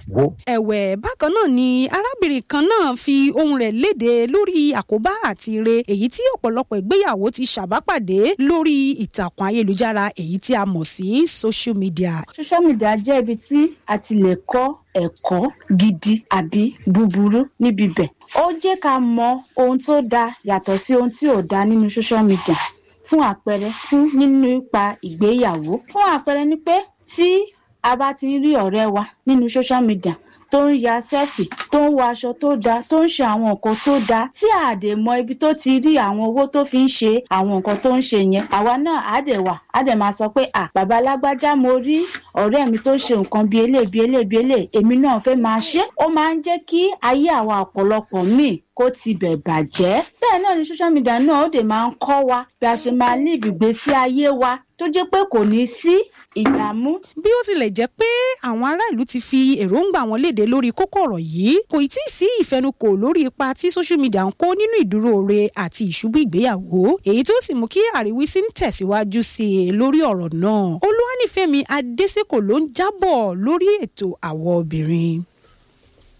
wó. ẹ̀wẹ̀ bákan náà ni arábìnrin kan náà fi ohun rẹ̀ léde lórí àkóbá àti ire èyí tí ọ̀pọ̀lọpọ̀ ìgbéyàwó ti ṣàbápàdé lórí ìtàkùn ayélujára èyí tí a mọ̀ sí social media. social media jẹ́ ibi tí a ti lè kọ́ ẹ̀kọ́ gidi àbí búburú níbi bẹ̀. ó jẹ́ ká mọ ohun tó dáa yàtọ̀ sí ohun tí ò dáa nínú social media fún àpẹẹrẹ fún nínú ipa ìgbéyàwó fún àpẹẹrẹ ni pé tí a bá ti rí ọ̀rẹ́ wa nínú social media tó ń ya sẹ́ẹ̀fì tó ń wọ aṣọ tó dáa tó ń ṣe àwọn nǹkan tó dáa tí a dẹ̀ mọ ibi tó ti rí àwọn owó tó fi ń ṣe àwọn nǹkan tó ń ṣe yẹn àwa náà á dẹ̀ wà á dẹ̀ máa sọ pé à bàbá alágbájá mo rí ọ̀rẹ́ mi tó ṣe nǹkan bíi eléyìí bíi eléyìí bíi eléyìí èmi náà fẹ́ máa ṣe ó máa ń jẹ́ kí ayé àwa ọ̀pọ̀lọpọ̀ míì kó ti bẹ̀ bàjẹ́ bẹ́ẹ̀ náà ni social media náà ó dẹ̀ máa ń kọ́ wa bí a ṣe máa live ìgbésí ayé wa tó jẹ́ pé kò ní sí ìdààmú. bí ó tilẹ̀ jẹ́ pé àwọn ará ìlú ti fi èròǹgbà wọn léde lórí kókó ọ̀rọ̀ yìí kò tí ì sí ìfẹnukò lórí ipa tí social media ń kó nínú ìdúróore àti ìṣubú ìgbéyàwó èyí tó sì mú kí àríwísí ń tẹ̀síwájú sí i lórí ọ̀rọ̀ náà olúwanífẹ̀mí adésèkò ló ń jábọ̀ lórí ètò àwọ̀ obìnrin.